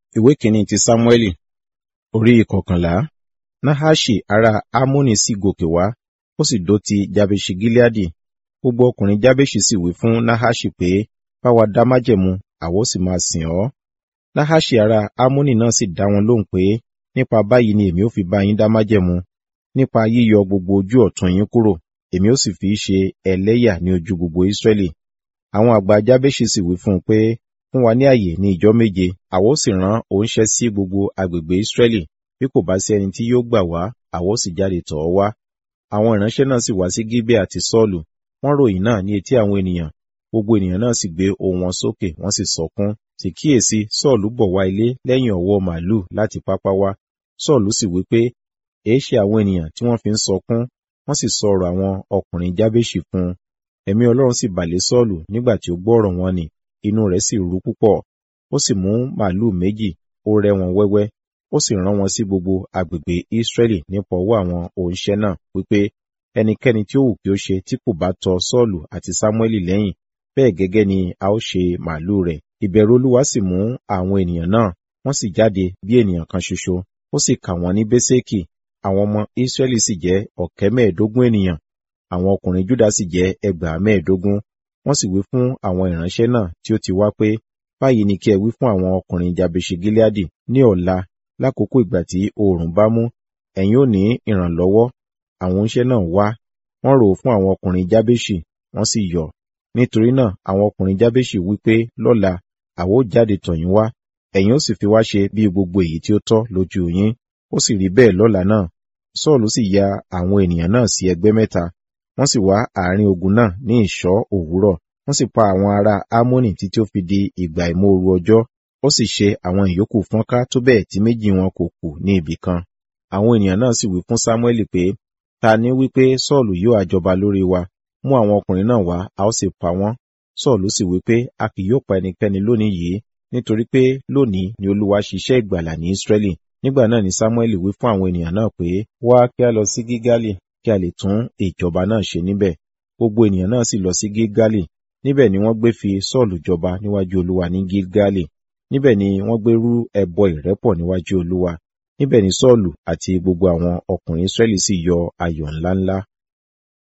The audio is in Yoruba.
ìwé kìíní ti sámúẹ́lì orí ìkọkànlá nahaṣi ará amoni sì gòkè wá ó sì dó ti jabeṣi gileadi gbogbo ọkùnrin jabeṣi sì wí fún nahaṣi pé bá wa dá májẹ̀mú àwa ó sì máa sìn ọ́ nahaṣi ará amoni náà sì dá wọn lóhùn pé nípa báyìí ni èmi ó fi bá yín dá májẹ̀mú nípa yíyọ gbogbo ojú ọ̀tún yín kúrò èmi ó sì fi í ṣe ẹlẹ́yà ní ojú gbogbo israẹli àwọn àgbà jabeṣi sì wí fún un pé fún wa ní àyè ní ìjọ méje àwa ó sì rán oníṣẹ́ sí gbogbo agbègbè israẹli bí kò bá sí ẹni tí yóò gbà wá àwa ó sì jáde tọ̀ ọ́ wá àwọn ìránṣẹ́ náà sì wá sí gíbẹ àti sọ́ọ̀lù wọ́n ròyìn náà ní etí àwọn ènìyàn gbogbo ènìyàn náà sì gbé ohùn wọn sókè wọ́n sì sọkún sì kíyèsí sọ́ọ̀lù bọ̀ wá ilé lẹ́yìn ọ̀wọ́ màálùú láti pápá wá sọ́ọ̀lù sì wí pé èéṣe àwọn ènìyàn tí wọ́n fi ń sọkún wọ́n sì sọ ọ̀rọ̀ àwọn ọkùnrin jábéṣì fún un ẹ̀mí ọlọ́run sì bà lé sọ́ọ̀lù nígbà tí ó gbọ́ ọ̀rọ̀ wọn nì inú rẹ̀ sì rú púpọ̀ ó sì mú màálùú méjì ó rẹ́ wọn wẹ́wẹ́ ó sì rán wọn sí gbogbo agbègbè Ísírẹ́lì nípa ọwọ́ àwọn òǹṣẹ́ náà wípé ẹnikẹ́ni tí ó wù kí ó ṣe tí kò bá tọ Sọ́ọ̀lù àti Sámúẹ́lì lẹ́yìn bẹ́ẹ̀ gẹ́gẹ́ ni a ó ṣe màálùú rẹ̀ ìbẹ̀rù Olúwa sì mú àwọn ènìyàn náà wọ́n sì jáde bí ènìyàn kan ṣoṣo ó sì kà wọ́n ní Bésékì àwọn ọmọ Ísírẹ́lì sì jẹ́ ọ̀kẹ́ mẹ́ẹ̀ẹ́dógún ènìyàn àwọn ọkùnrin Júdà sì jẹ́ ẹgbàá mẹ́ẹ̀ẹ́dógún wọ́n sì wí fún àwọn ìránṣẹ́ náà tí ó ti wá pé báyìí ni kí ẹ wí fún àwọn ọkùnrin Jabeṣi Gileadi ní ọ̀la lákòókò ìgbà tí oòrùn bá mú ẹ̀yin ò ní ìrànlọ́wọ́ àwọn oníṣẹ́ náà wá wọ́n rò ó fún àwọn ọkùnrin Jabeṣi wọ́n sì yọ̀ nítorí náà àwọn ọkùnrin Jabeṣi wí pé lọ́la àwa ó jáde tọ̀ yín wá ẹ̀yin ó sì fi wá ṣe bí gbogbo èyí tí ó tọ́ lójú yín ó sì rí bẹ́ẹ̀ lọ́la náà Sọ́ọ̀lù sì ya àwọn ènìyàn náà sí ẹgbẹ́ mẹ́ta wọ́n sì wá àárín ogun náà ní ìṣọ́ òwúrọ̀ wọ́n sì pa àwọn ará Ámónì títí ó fi di ìgbà ìmóoru ọjọ́ ó sì ṣe àwọn ìyókù fọ́nká tó bẹ́ẹ̀ tí méjì wọn kò kù ní ibì kan àwọn ènìyàn náà sì wí fún Sámúẹ́lì pé ta ni wípé Sọ́ọ̀lù yóò àjọba lórí wa mú àwọn ọkùnrin náà wá a ó sì pa wọ́n Sọ́ọ̀lù sì wí pé a kì yóò pa ẹnikẹ́ni lónìí yìí nítorí pé lónìí ni Olúwa ṣiṣẹ́ ìgbàlà ní Ísírẹ́lì nígbà náà ni Sámúẹ́lì wí fún àwọn ènìyàn náà pé wá kí a lọ sí Gígálì kí a lè tún ìjọba náà ṣe níbẹ̀ gbogbo ènìyàn náà sì lọ sí Gígálì níbẹ̀ ni wọ́n gbé fi Sọ́ọ̀lù jọba níwájú Olúwa ní Gígálì níbẹ̀ ni wọ́n gbé rú ẹbọ ìrẹ́pọ̀ níwájú Olúwa níbẹ̀ ni Sọ́ọ̀lù àti gbogbo àwọn ọkùnrin Ísírẹ́lì sì yọ ayọ̀ ńláńlá